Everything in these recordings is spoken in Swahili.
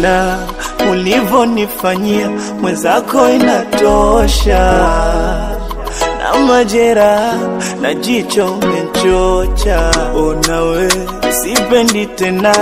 ona ulivonifanyia mwenzako inatosha, na majera na jicho umechocha. Ona we, sipendi tena,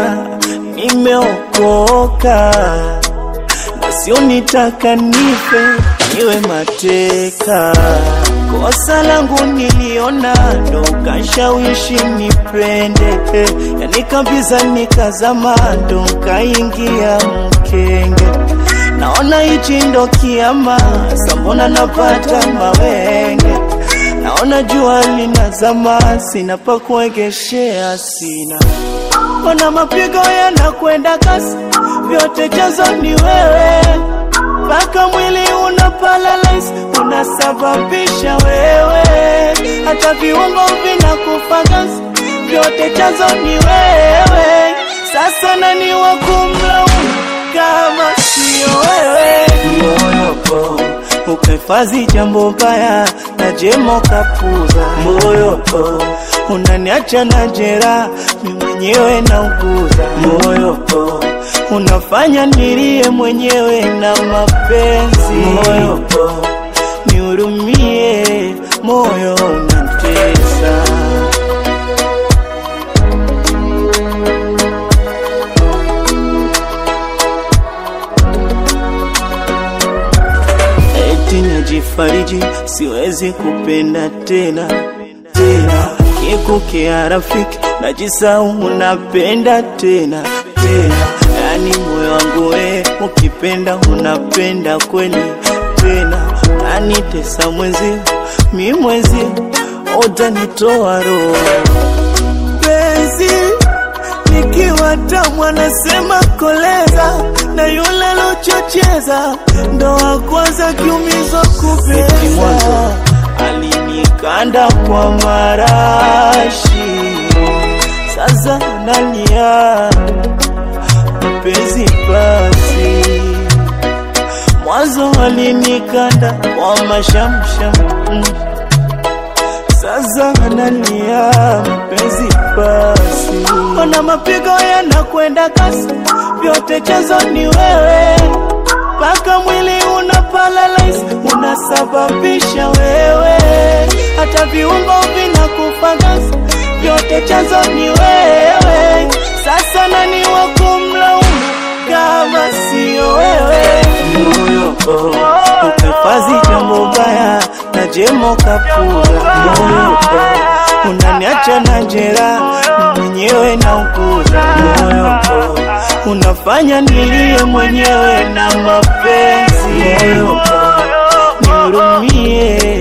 nimeokoka na sio nitaka nife niwe mateka. Kosa langu niliona ndo kashawishi nipende, yani kabisa nikazama ndo kaingia mkenge. Naona hichi ndo kiama, sambona napata mawenge. Naona jua linazama, sina pa kuegeshea, sina Ona mapigo yanakwenda kasi, vyote chanzo ni wewe, mpaka mwili una paralyze, unasababisha wewe, hata viungo vinakufa ganzi, vyote chanzo ni wewe. Sasa nani wa kumlaumu kama sio wewe? Moyo po ukahifadhi jambo baya na jemo kapuza, moyo po unaniacha na jeraha mi mwenyewe nauguza, moyo po unafanya nilie mwenyewe na mapenzi, moyo po nihurumie, moyo unatesa. eti najifariji, siwezi kupenda tena tena, kikukea rafiki, najisahau unapenda tena tena, yani moyo wangu we ukipenda unapenda kweli tena, nanitesa mwenzio, mi mwenzio, utanitoa roho penzi nikiwa tamu anasema koleza na yule alochocheza ndo wa kwanza kiumizwa kupeza alinikanda kwa marashi sasa nalia mpenzi basi mwanzo alinikanda kwa mashamsham mm. Sasa analia mpenzi basi, ona mapigo yanakwenda kasi, vyote chanzo ni wewe, mpaka mwili una paralyze, unasababisha wewe, hata viungo vinakufa ganzi, vyote chanzo ni wewe. Sasa nani wa kumlaumu kama sio wewe? Moyo oh, ukahifadhi jambo baya na jemo kapuza, moyo oh, unaniacha na jeraha mwenyewe na ukuza, moyo oh, unafanya nilie mwenyewe na mapenzi, moyo oh, nihurumie